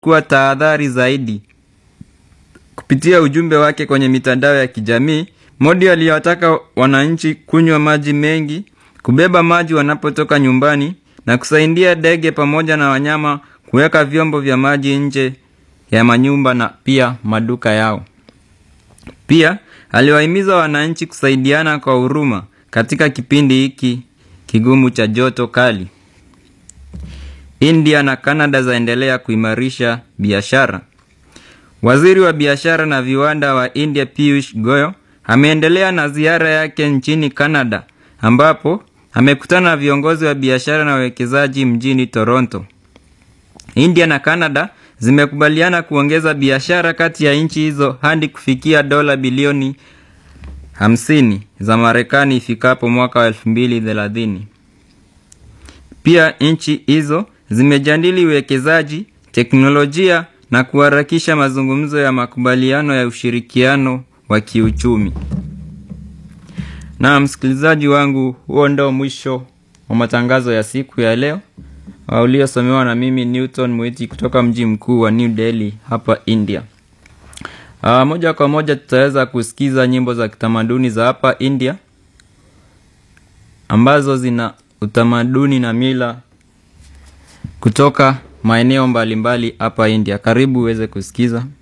kuchukua tahadhari zaidi. Kupitia ujumbe wake kwenye mitandao ya kijamii, Modi aliwataka wananchi kunywa maji mengi, kubeba maji wanapotoka nyumbani na kusaidia ndege pamoja na wanyama kuweka vyombo vya maji nje ya manyumba na pia maduka yao. Pia aliwahimiza wananchi kusaidiana kwa huruma katika kipindi hiki kigumu cha joto kali. India na Canada zaendelea kuimarisha biashara. Waziri wa biashara na viwanda wa India Piyush Goyal ameendelea na ziara yake nchini Canada ambapo amekutana na viongozi wa biashara na wawekezaji mjini Toronto. India na Canada zimekubaliana kuongeza biashara kati ya nchi hizo hadi kufikia dola bilioni 50 za Marekani ifikapo mwaka wa 2030. Pia nchi hizo zimejadili uwekezaji, teknolojia na kuharakisha mazungumzo ya makubaliano ya ushirikiano wa kiuchumi. Na msikilizaji wangu, huo ndio mwisho wa matangazo ya siku ya leo uliosomewa na mimi Newton Mwiti kutoka mji mkuu wa New Delhi hapa India. Aa, moja kwa moja tutaweza kusikiza nyimbo za kitamaduni za hapa India ambazo zina utamaduni na mila kutoka maeneo mbalimbali hapa India. Karibu uweze kusikiza.